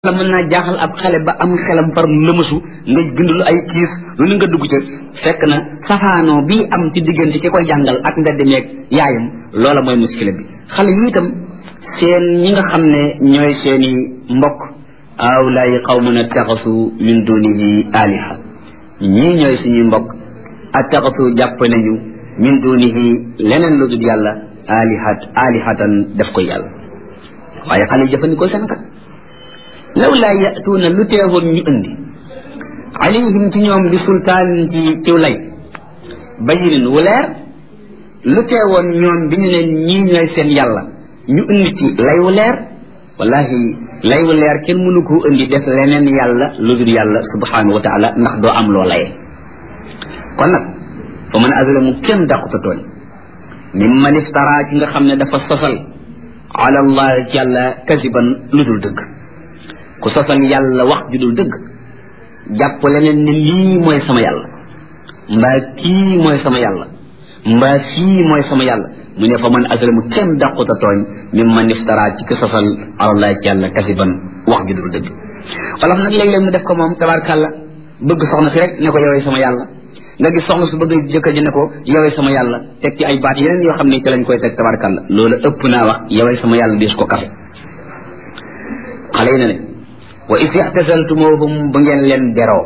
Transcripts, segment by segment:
la mën naa jaaxal ab xale ba am xelam far lëmasu nga bindul ay kiis lu ni nga dugg ca fekk na safaanoo bii am ci diggante ki koy jàngal ak mbedd meeg yaayam loola mooy muskila bi xale yi itam seen ñi nga xam ne ñooy seeni mbokk awlaay qawmun attaxasu min dunihi aliha ñii ñooy suñuy mbokk attaxasu jàpp nañu min dunihi leneen lu dul yàlla alihat alihatan def ko yàlla waaye xale yi jëfandikoo seen kat law laa yatuuna lu teewoon ñu indi alayhim ci ñoom bi sultaan ci ciw lay bayinin wu leer lu teewoon ñoom bi ñu ne ñii ñooy seen yàlla ñu indi ci lay wu leer wallahi lay wu leer kenn mënu koo indi def leneen yàlla lu dul yàlla subhanahu wa taala ndax doo am loo laye kon nag fa man azlamu kenn dàquta tooñ mimman iftara ci nga xam ne dafa sosal ala allah ci yàlla kasiban lu dul dëgg ku sosal yàlla wax ju dul dëgg jàpp leneen ne lii mooy sama yàlla mbaa kii mooy sama yàlla mbaa fii mooy sama yàlla mu ne fa man azlamu kenn dàquta tooñ mi man iftara ci ki sosal alallahi ci yàlla kasiban wax ju dul dëgg wala nag léeg-léeg mu def ko moom tabarkàlla bëgg soxna si rek ne ko yowee sama yàlla nga gis soxna su bëgg jëkkër ji ne ko yowee sama yàlla teg ci ay baat yeneen yoo xam ne ci lañ koy teg tabarkàlla loolu ëpp naa wax yowee sama yàlla diis ko kafe xale yi ne ne wa is ixtasaltumuhum ba ngeen leen beroo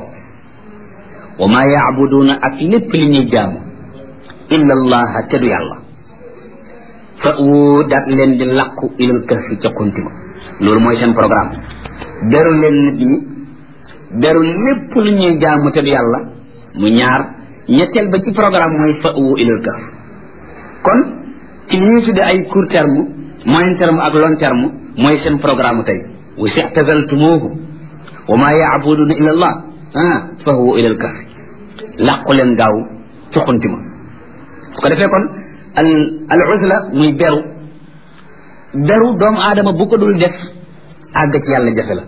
wa maa yaabuduuna ak lépp li ñuy jaamu illa allaha te du yàlla fa wu daat leen di làqu ilal kahfi ca kuntima loolu mooy seen programme beru leen nit ñi beru lépp lu ñuy jaamu te du yàlla mu ñaar ñetteel ba ci programme mooy fa wu ilal kahf kon ci li ñuy tudde ay court terme moyen terme ak long terme mooy seen programme tey wa si i'tazaltumuuhum wa maa ya'buduuna illa allah ah fa huwa ila al-kahf làqu leen gaaw ci xunti ma su ko defee kon al al uzla muy beru beru doomu aadama bu ko dul def àgg ci yàlla jafe la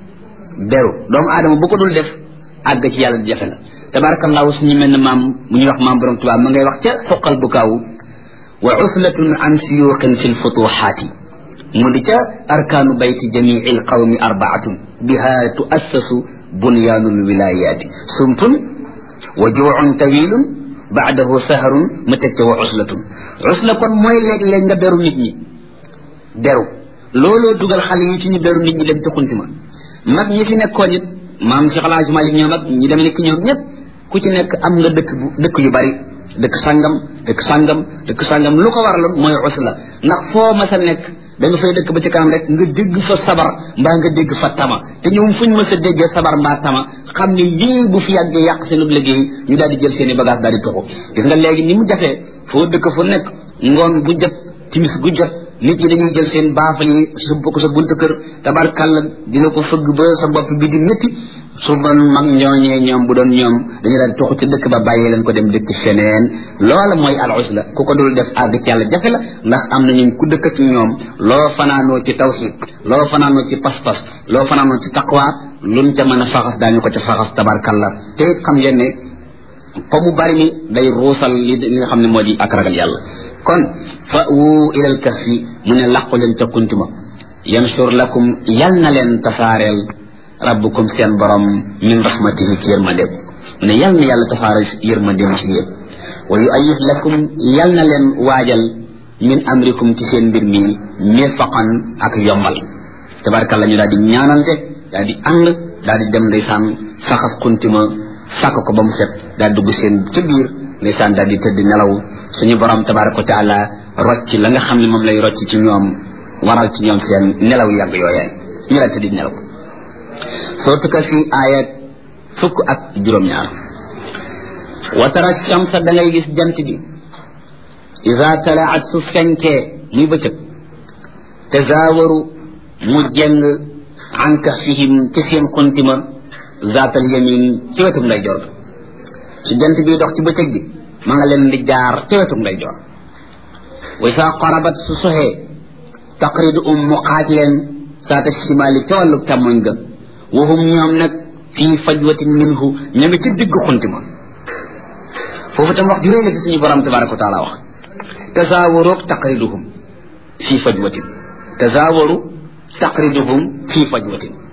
beru doomu aadama bu ko dul def àgg ci yàlla jafe la tabarakallahu suñu mel ne maam mu ñuy wax maam borom tubaab ma ngay wax ca xoqal bu kaaw wa uslatun an siyuqin fi lfutuxaati mu di ca arkaanu bayti jamii alqawmi arbaatun biha tuassasu bunyaanu lwilayaati sumpun wa juucun tawilun baadahu saharun ma teg ca wa uslatun usla kon mooy léeg-léeg nga beru nit ñi beru looloo dugal xale yi ci ñu beru nit ñi dem ci xunti ma mag ñi fi nekkoon it maam Cheikh El Hadj Malick ñoom ak ñi dem nekk ñoom ñëpp ku ci nekk am nga dëkk bu dëkk yu bari dëkk sangam dëkk sangam dëkk sangam lu ko waraloon mooy usla ndax foo mas a nekk da nga fay dëkk ba ci kanam rek nga dégg fa sabar mbaa nga dégg fa tama te ñoom fuñ mës a déggee sabar mbaa tama xam ne lii bu fi yàggee yàq seen liggéey ñu daal di jël seen i bagage daal di toxu gis nga léegi ni mu jafee foo dëkk fu nekk ngoon gu jot timis gu jot nit ñi dañuy jël seen baafal yi sump ko sa buntu kër tabarkàlla dina ko fëgg ba sa bopp bi di métti su doon mag ñooñee ñoom bu doon ñoom dañu daan toxu ci dëkk ba bàyyi leen ko dem dëkk feneen loola mooy al usla ku ko dul def àgg ci yàlla jafe la ndax am na ñun ku dëkk ci ñoom loo fanaanoo ci tawxid loo fanaanoo ci pas-pas loo fanaanoo ci taqwa luñ ca mën a faxas daañu ko ca faxas tabarkàlla te it xam ngeen ne fa mu bari mi day ruusal li li nga xam ne moo di ak ragal yàlla kon fa wu ilal kahfi mu ne làqu leen ca kuntima yansur lakum yal na leen tasaareel rabbukum seen borom min rahmatihi ci yërmandeem mu ne yal na yàlla tasaare yërmandeem ci yéen wa yu ayif lakum yal na leen waajal min amrikum ci seen mbir mi mirfaqan ak yombal tabarkalla ñu daal di ñaanante daal di ànd daal di dem ndeysaan saxas kuntima sàkk ko ba mu set daal dugg seen ca biir ndeysaan daal di tëdd nelaw suñu borom tabaraka wa taala rocc la nga xam ne moom lay rocc ci ñoom waral ci ñoom seen nelaw yàgg yooyee ñu la tëdd nelaw sootu ka fi aaya fukk ak juróom-ñaar wa tara shamsa da ngay gis jant bi ida talaat su fenkee muy bëccëg tazaawaru mu jeng an kahfihim ci seen xuntima zaatal yamin ci wetum nday jor su jant bi dox ci bëccëg bi ma nga leen di jaar ci wetum nday jor wa saa qarabat su soxee taqridu um mu xaaj leen saata shimaali ca wàllu càmmoñ ga waxum ñoom nag fii fajwatin minhu ña ngi ci digg xunti ma foofu tam wax ju réy la ci suñu borom tabaraka wa taala wax tasaawaroog taqriduhum fii fajwatin tasaawaru taqriduhum fii fajwatin